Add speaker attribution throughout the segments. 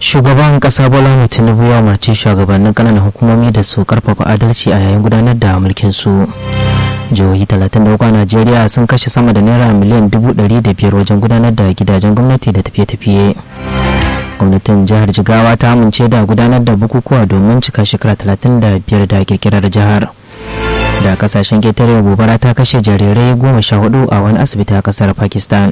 Speaker 1: shugaban kasa bola tinubu ya umarci shugabannin kananan hukumomi da su karfafa adalci a yayin gudanar da mulkin su jihohi 33 a najeriya sun kashe sama da naira miliyan 500 wajen gudanar da gidajen gwamnati da tafiye-tafiye gwamnatin jihar jigawa ta amince da gudanar da bukukuwa domin cika shekara 35 da kirkirar jihar da kasashen ketare gobara ta kashe jarirai goma sha hudu a wani asibiti a kasar pakistan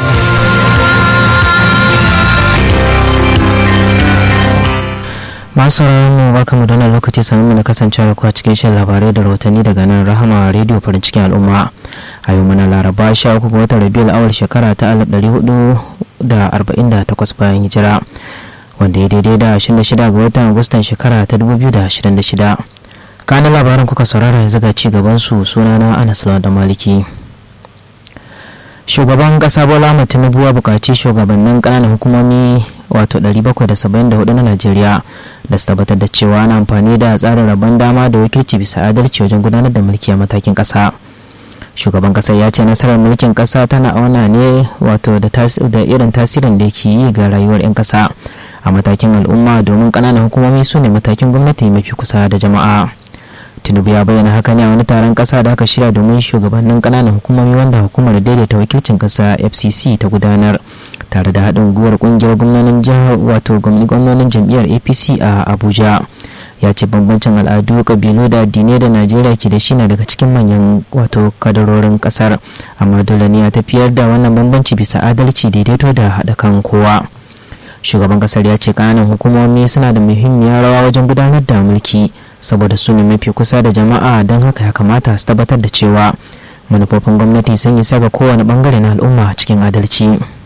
Speaker 1: masu mu baka mu dana lokaci sami mu na kasancewa ku a cikin shan labarai da rahotanni daga nan rahama rediyo farin cikin al'umma a yau muna laraba sha uku ga watan rabiul awal shekara ta alif ɗari hudu da arba'in da takwas bayan hijira wanda ya daidai da ashirin da shida ga watan agustan shekara ta dubu biyu da ashirin da shida kanin labarin kuka saurara yanzu ga ci gaban su sunana anas da maliki shugaban kasa bola tinubu ya buƙaci shugabannin ƙananan hukumomi wato 774 na najeriya da su tabbatar da cewa ana amfani da tsarin rabon dama da wakilci bisa adalci wajen gudanar da mulki a matakin ƙasa shugaban ƙasar ya ce nasarar mulkin ƙasa tana auna ne wato da irin tasirin da ke yi ga rayuwar 'yan ƙasa a matakin al'umma domin ƙananan hukumomi su ne matakin gwamnati mafi kusa da jama'a tinubu ya bayyana haka ne a wani taron kasa da aka shirya domin shugabannin kananan hukumomi wanda hukumar daidaita wakilcin kasa fcc ta gudanar tare da haɗin gwiwar ƙungiyar gwamnonin jihar wato gwamnonin jam'iyyar apc a abuja ya ce bambancin al'adu kabilu da addinai da najeriya ke da shi na daga cikin manyan wato kadarorin kasar amma dole ne a tafiyar da wannan bambanci bisa adalci daidaito da haɗa kan kowa shugaban kasar ya ce kananan hukumomi suna da muhimmiyar rawa wajen gudanar da mulki saboda su ne mafi kusa da jama'a don haka ya kamata su tabbatar da cewa manufofin gwamnati sun yi saka kowane bangare na al'umma cikin adalci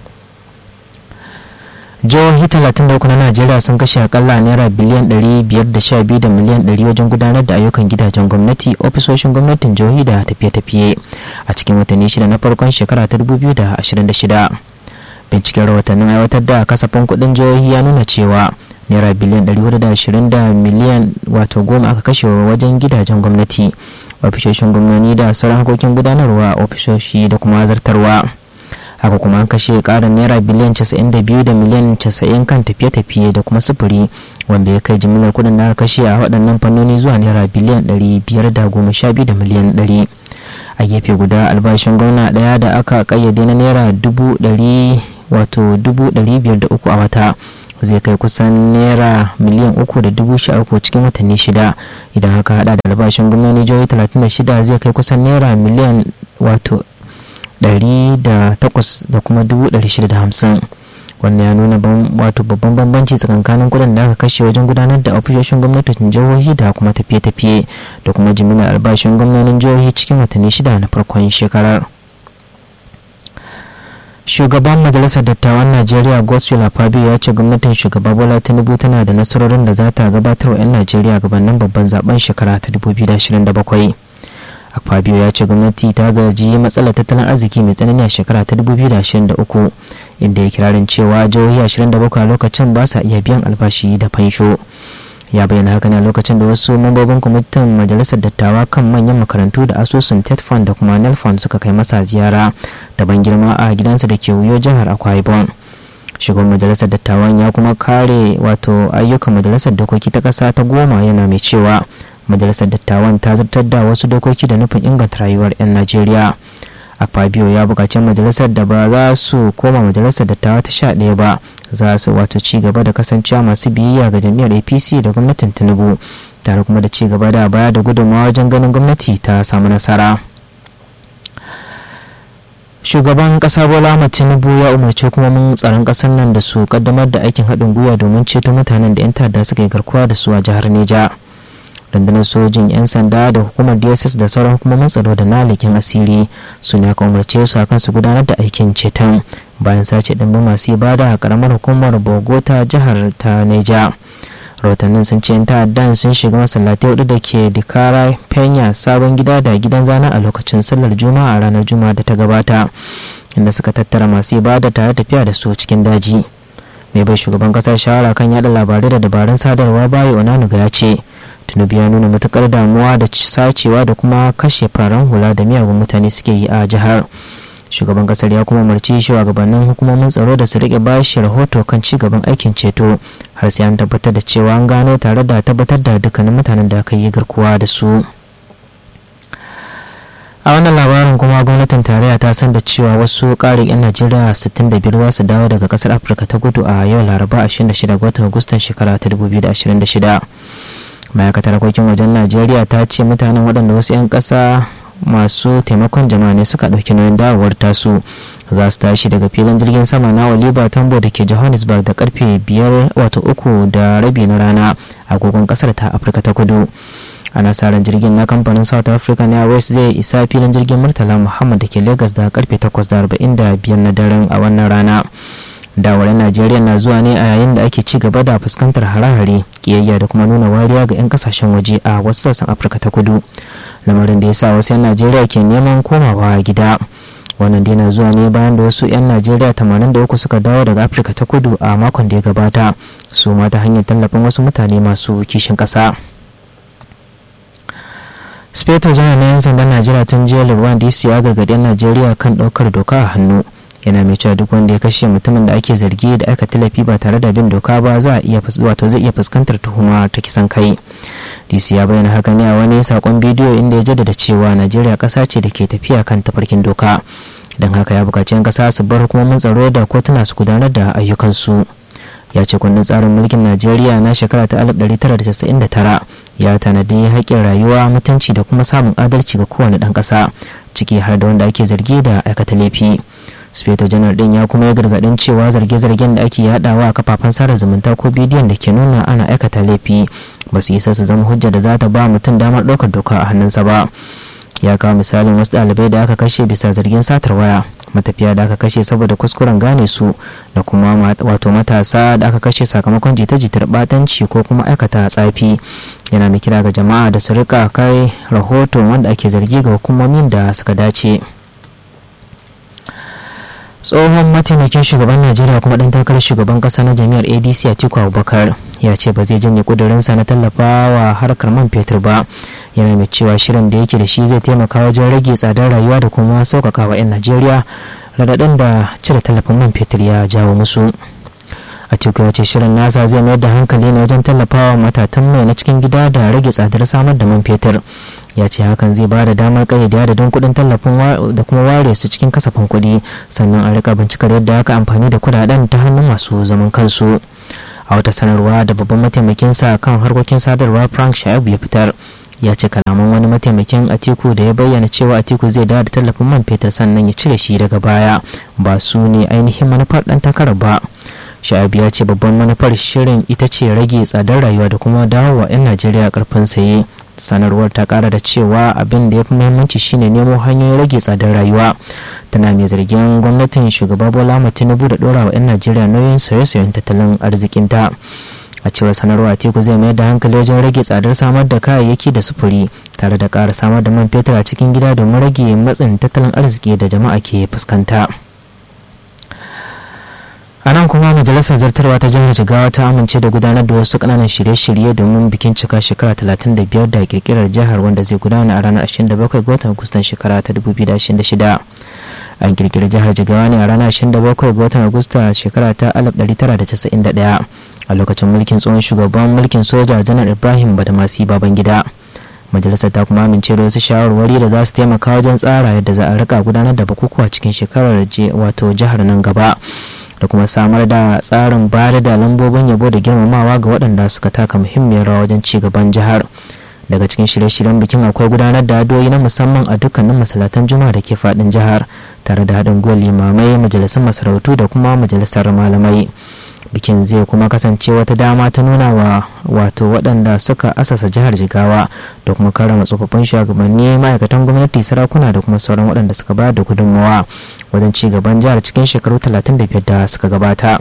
Speaker 1: jihohi 33 na najeriya sun kashe akalla naira biliyan 512 da miliyan 100 wajen gudanar da ayyukan gidajen gwamnati ofisoshin gwamnatin jihohi da tafiye-tafiye a cikin watanni shida na farkon shekara ta 2026 binciken rahotannin aiwatar da kasafin kudin jihohi ya nuna cewa naira biliyan 420 da miliyan wato goma aka kashe wajen gidajen gwamnati ofishoshin gwamnoni da sauran harkokin gudanarwa ofisoshi da kuma zartarwa haka kuma an kashe karin naira biliyan 92 da miliyan 90 kan tafiye-tafiye da kuma sufuri wanda ya kai jimillar kudin da aka kashe a waɗannan fannoni zuwa naira biliyan 512 da miliyan 100 a gefe guda albashin gwamna ɗaya da aka kayyade na naira dubu ɗari wato dubu ɗari biyar da uku a wata zai kai kusan naira miliyan uku da dubu sha uku cikin watanni shida idan haka hada da albashin gwamnoni jihohi talatin da shida zai kai kusan naira miliyan wato ɗari da takwas da kuma dubu ɗari shida da hamsin wannan ya nuna wato babban bambanci tsakankanin kudin da aka kashe wajen gudanar da ofishoshin gwamnatin jihohi da kuma tafiye-tafiye da kuma jimillar albashin gwamnonin jihohi cikin watanni shida na farkon shekarar shugaban majalisar dattawan najeriya godswill fabio ya ce gwamnatin shugaba bola tinubu tana da nasarorin da za ta gabatar wa 'yan najeriya gabanin babban zaben shekara ta 2027 fabio ya ce gwamnati ta gaji matsalar tattalin arziki mai tsanani a shekara ta 2023 inda ya kirarin cewa jihohi 27 a lokacin ba sa iya biyan albashi da fansho ya bayyana haka ne a lokacin da wasu mambobin kwamitin majalisar dattawa kan manyan makarantu da asusun tet fund da kuma nel fund suka kai masa ziyara daban girma a gidansa da ke wuyo jihar akwa ibom shugaban majalisar dattawan ya kuma kare wato ayyukan majalisar dokoki ta ƙasa ta goma yana mai cewa majalisar dattawan ta zartar da wasu dokoki da nufin inganta rayuwar 'yan najeriya akpabio ya buƙaci majalisar da ba za su koma majalisar dattawa ta sha ɗaya ba za su wato ci gaba da kasancewa masu biyayya ga jam'iyyar apc da gwamnatin tinubu tare kuma da ci gaba da baya da gudunmawa wajen ganin gwamnati ta samu nasara shugaban kasa bola ahmad tinubu ya umarci hukumomin tsaron kasar nan da su kaddamar da aikin haɗin gwiwa domin ceto mutanen da 'yan ta'adda suka yi garkuwa da su a jihar neja rundunar sojin 'yan sanda da hukumar dss da sauran hukumomin tsaro da na leƙen asiri su ne aka umarce su akan su gudanar da aikin ceton bayan sace ɗimbin masu ibada a karamar hukumar bogota jihar ta neja rahotannin sun ce 'yan ta'addan sun shiga masallatai hudu da ke dikara penya sabon gida da gidan zana a lokacin sallar juma'a a ranar juma'a da ta gabata inda suka tattara masu ibada tare tafiya da su cikin daji mai bai shugaban kasa shawara kan yada labarai da dabarun sadarwa bayo onanuga ya ce tinubu ya nuna matukar damuwa da sacewa da kuma kashe fararen hula da miyagun mutane suke yi a jihar shugaban kasar ya kuma umarci shugabannin hukumomin tsaro da su rike bashi rahoto kan ci gaban aikin ceto har sai an tabbatar da cewa an gano tare da tabbatar da dukkanin mutanen da aka yi garkuwa da su a wannan labarin kuma gwamnatin tarayya ta san da cewa wasu ƙarin 'yan najeriya 65 za su dawo daga kasar afirka ta kudu a yau laraba 26 ga watan agustan shekara ta 2026 ma'aikatar harkokin wajen najeriya ta ce mutanen waɗanda wasu 'yan ƙasa masu taimakon jama'a ne suka ɗauki nauyin dawowar tasu za su tashi daga filin jirgin sama na oliver tambo da ke johannesburg da karfe biyar wato uku da rabi na rana agogon kasar ta afirka ta kudu ana sa ran jirgin na kamfanin south african airways zai isa filin jirgin murtala muhammad da ke lagos da karfe 8:45 na daren a wannan rana dawar najeriya na zuwa ne a yayin da ake ci gaba da fuskantar hare-hare kiyayya da kuma nuna wariya ga 'yan kasashen waje a wasu sassan afirka ta kudu lamarin da ya sa wasu 'yan najeriya ke neman komawa gida wannan dai na zuwa ne bayan da wasu 'yan najeriya 83 suka dawo daga afirka ta kudu a makon da ya gabata su ma ta hanyar tallafin wasu mutane masu kishin ƙasa. speto janar na 'yan sandan najeriya tun jiya lurwan dc ya gargaɗi 'yan najeriya kan ɗaukar doka a hannu yana mai cewa duk wanda ya kashe mutumin da ake zargi da aka tallafi ba tare da bin doka ba za a iya wato zai iya fuskantar tuhuma ta kisan kai dc ya bayyana haka ne a wani sakon bidiyo inda ya jaddada cewa najeriya ƙasa ce da ke tafiya kan tafarkin doka don haka ya buƙaci 'yan ƙasa su bar hukumomin tsaro da kotuna su gudanar da ayyukansu ya ce kundin tsarin mulkin najeriya na shekara ta 1999 ya tanadi haƙƙin rayuwa mutunci da kuma samun adalci ga kowane ɗan ƙasa ciki har da wanda ake zargi da aikata laifi speto janar din ya kuma yi gargaɗin cewa zarge-zargen da ake yadawa a kafafen sada zumunta ko bidiyon da ke nuna ana aikata laifi ba su isa su zama hujja da za ta ba mutum damar ɗaukar doka a hannunsa ba ya kawo misalin wasu ɗalibai da aka kashe bisa zargin satar waya matafiya da aka kashe saboda kuskuren gane su da kuma wato matasa da aka kashe sakamakon jita-jitar batanci ko kuma aikata tsafi yana mai kira ga jama'a da su rika kai rahoton wanda ake zargi ga hukumomin da suka dace tsohon mataimakin shugaban najeriya kuma dan takarar shugaban kasa na jami'ar adc atiku abubakar ya ce ba zai janye kudurinsa na tallafawa harkar man fetur ba yana mai cewa shirin da yake da shi zai taimaka wajen rage tsadar rayuwa da kuma sauƙaƙa wa 'yan najeriya radadin da cire tallafin man fetur ya jawo musu atiku ya ce shirin nasa zai mayar da hankali ne wajen tallafawa matatan mai na cikin gida da rage tsadar samar da man fetur ya ce hakan zai ba da damar kayyade adadin kuɗin tallafin da kuma ware su cikin kasafin kuɗi sannan a rika bincikar yadda aka amfani da kuɗaɗen ta hannun masu zaman kansu a wata sanarwa da babban mataimakinsa kan harkokin sadarwa frank shaibu ya fitar ya ce kalaman wani mataimakin atiku da ya bayyana cewa atiku zai dawo da tallafin man fetur sannan ya cire shi daga baya ba su ne ainihin manufar ɗan takarar ba sha'abi ya ce babban manufar shirin ita ce rage tsadar rayuwa da kuma dawowa 'yan najeriya karfin saye sanarwar ta kara da cewa abin da ya fi muhimmanci shine nemo hanyoyin rage tsadar rayuwa tana mai zargin gwamnatin shugaba bola tinubu da dora wa 'yan najeriya nauyin sauye-sauyen tattalin arzikinta a cewar sanarwa teku zai mayar da hankali wajen rage tsadar samar da kayayyaki da sufuri tare da ƙara samar da man fetur a cikin gida domin rage matsin tattalin arziki da jama'a ke fuskanta. a nan kuma majalisar zartarwa ta jihar jigawa ta amince da gudanar da wasu kananan shirye-shirye domin bikin cika shekara 35 da kirkirar jihar wanda zai gudana a ranar 27 ga watan agustan shekara ta 2026 an kirkiri jihar jigawa ne a ranar 27 ga watan agusta shekara ta 1991 a lokacin mulkin tsohon shugaban mulkin soja janar ibrahim badamasi babangida majalisar ta kuma amince da wasu shawarwari da za su taimaka wajen tsara yadda za a rika gudanar da bukukuwa cikin shekarar wato jihar nan gaba da kuma samar da tsarin bayar da lambobin yabo da girmamawa ga waɗanda suka taka muhimmiyar rawa wajen ci gaban jihar daga cikin shirye-shiryen bikin akwai gudanar da adoyi na musamman a dukkanin masalatan juma'a da ke faɗin jihar tare da haɗin gwiwar limamai majalisar masarautu da kuma majalisar malamai bikin zai kuma kasance wata dama ta nuna wa wato waɗanda suka asasa jihar jigawa da kuma karama tsofaffin shugabanni ma'aikatan gwamnati sarakuna da kuma sauran waɗanda suka bayar da gudunmawa wajen ci gaban jihar cikin shekaru 35 da suka gabata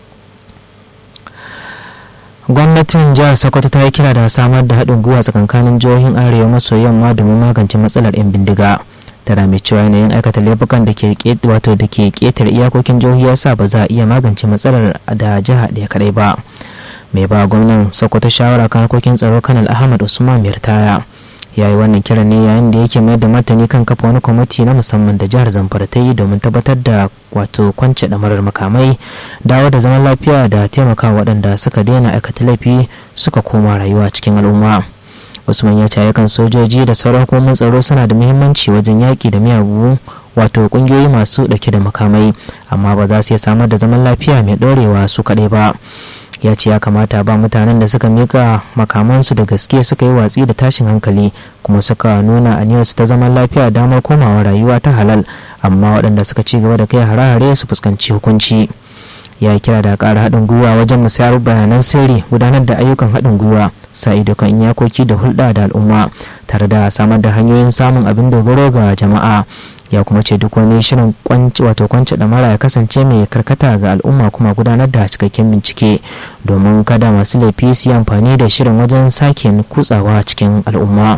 Speaker 1: gwamnatin jihar sokoto ta yi kira da samar da haɗin gwiwa tsakankanin jihohin arewa maso yamma domin magance matsalar 'yan bindiga tana mai cewa yanayin aikata laifukan da ke wato da ke ƙetare iyakokin jihohi yasa ba za a iya magance matsalar da jiha ɗaya kadai ba mai ba gwamnan sokoto shawara kan harkokin tsaro kanal ahmad usman mirtaya ya yi wannan kiran ne yayin da yake mayar da martani kan kafa wani kwamiti na musamman da jihar zamfara ta yi domin tabbatar da wato kwance ɗamarar makamai dawo da zaman lafiya da taimaka waɗanda suka daina aikata laifi suka koma rayuwa cikin al'umma usman ya ce ayyukan sojoji da sauran hukumomin tsaro suna da muhimmanci wajen yaƙi da miyagu wato ƙungiyoyi masu ɗauke da makamai amma ba za su iya samar da zaman lafiya mai ɗorewa su kaɗai ba ya ce ya kamata ba mutanen da suka mika makamansu da gaske suka yi watsi da tashin hankali kuma suka nuna aniyarsu ta zaman lafiya damar komawa rayuwa ta halal amma waɗanda suka ci gaba da kai hare-hare su fuskanci hukunci ya kira da ƙara haɗin gwiwa wajen musayar bayanan sirri gudanar da ayyukan haɗin gwiwa sa ido kan iyakoki da hulɗa da al'umma tare da samar da hanyoyin samun abin dogaro ga jama'a ya kuma ce duk wani shirin kwanci wato kwanci mara ya kasance mai karkata ga al'umma kuma gudanar da cikakken bincike domin kada masu laifi su yi amfani da shirin wajen sake kutsawa cikin al'umma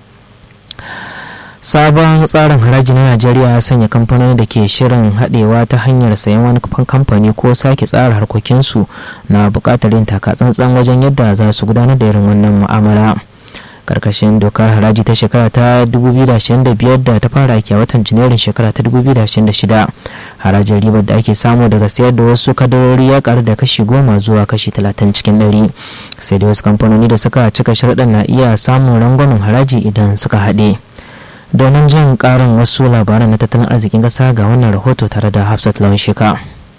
Speaker 1: sabon tsarin haraji na najeriya ya sanya kamfanoni da ke shirin haɗewa ta hanyar sayan wani kamfani ko sake tsara harkokinsu na buƙatar yin taka-tsantsan wajen yadda za su gudanar da irin wannan mu'amala. karkashin dokar haraji ta shekara ta 2025 da ta fara aiki a watan janairun shekara ta 2026 harajin ribar da ake samu daga sayar da wasu kadarori ya karu da kashi goma zuwa kashi 30 cikin 100 sai da wasu kamfanoni da suka cika sharaɗin na iya samun rangwamen haraji idan suka haɗe domin jin ƙarin wasu labaran na tattalin arzikin ƙasa ga wannan rahoto tare da hafsat lawan sheka.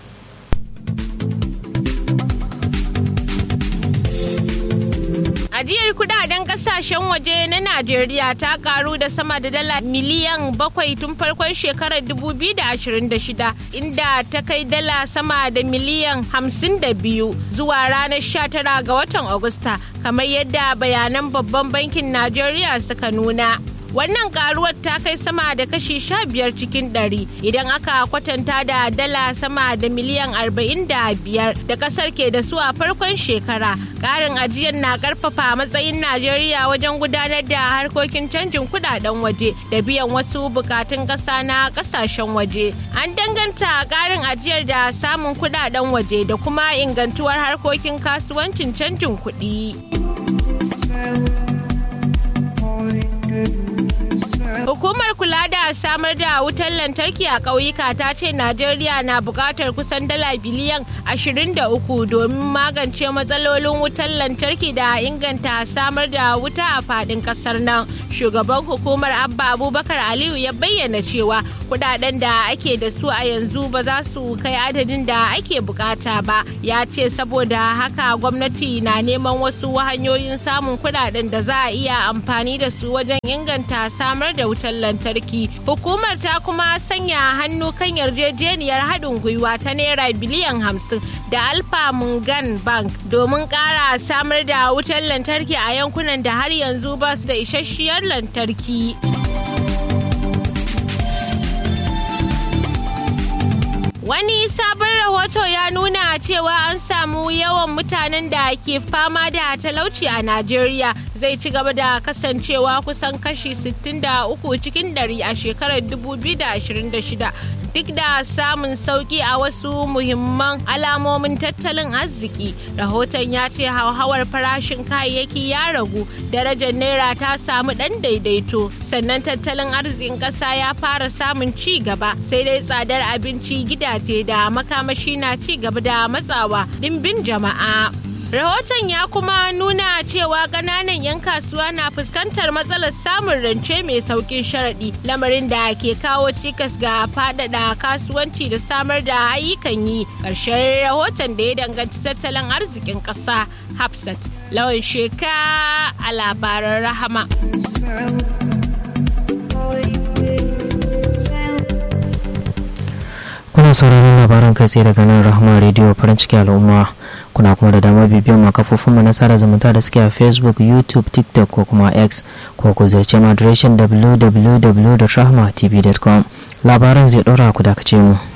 Speaker 2: Ajiyar kudaden kasashen waje na Najeriya ta karu da sama da dala miliyan bakwai tun farkon shekarar 2026 inda ta kai dala sama da miliyan 52 zuwa ranar 19 ga watan Agusta kamar yadda bayanan babban bankin Najeriya suka nuna. wannan karuwar ta kai sama da kashi sha biyar cikin ɗari idan aka kwatanta da dala sama da miliyan arba'in da biyar da kasar ke da su a farkon shekara ƙarin ajiyar na ƙarfafa matsayin najeriya wajen gudanar da harkokin canjin kudaden waje da biyan wasu bukatun ƙasa na ƙasashen waje an danganta ƙarin ajiyar da samun kudaden waje da kuma ingantuwar harkokin kasuwancin canjin kuɗi. Hukumar kula da samar da wutar lantarki a ƙauyuka ta ce Najeriya na buƙatar kusan dala biliyan 23 domin magance matsalolin wutar lantarki da inganta samar da wuta a faɗin ƙasar nan. Shugaban hukumar Abba Abubakar Aliyu ya bayyana cewa kudaden da ake da su a yanzu ba za su kai adadin da ake bukata ba. Ya ce saboda haka gwamnati na neman wasu hanyoyin samun kudaden da za a iya amfani da su wajen inganta samar da wutar lantarki. Hukumar ta kuma sanya hannu kan yarjejeniyar haɗin gwiwa ta naira biliyan hamsin da Alfa Mungan Bank domin ƙara samar da wutar lantarki a yankunan da har yanzu ba su da isasshiyar lantarki. Wani sabon rahoto ya nuna cewa an samu yawan mutanen da ke fama da talauci a Najeriya zai ci gaba da kasancewa kusan kashi 63 cikin dari a shekarar 2026 duk da samun sauki a wasu muhimman alamomin tattalin arziki. Rahoton ya ce hauhawar farashin kayayyaki ya ragu, darajar naira ta samu ɗan daidaito, sannan tattalin arzikin ƙasa ya fara samun ci gaba, sai dai tsadar abinci gidaje da makamashi na ci gaba da matsawa dimbin jama'a. Rahoton ya kuma nuna cewa ƙananan 'yan kasuwa na fuskantar matsalar samun rance mai saukin sharaɗi lamarin da ke kawo cikas ga faɗaɗa kasuwanci da samar da ayyukan yi ƙarshen rahoton da ya danganci tattalin arzikin ƙasa Hafsat lawan sheka a labaran rahama.
Speaker 1: kuna sauraron labaran kai tsaye daga nan rahama rediyo farin ciki al'umma kuna kuma da damar bibiyar ma kafofin mu na sada zumunta da suke a facebook youtube tiktok ko kuma x ko ku ziyarci mu adireshin www.rahmatv.com labaran zai ɗora ku dakace mu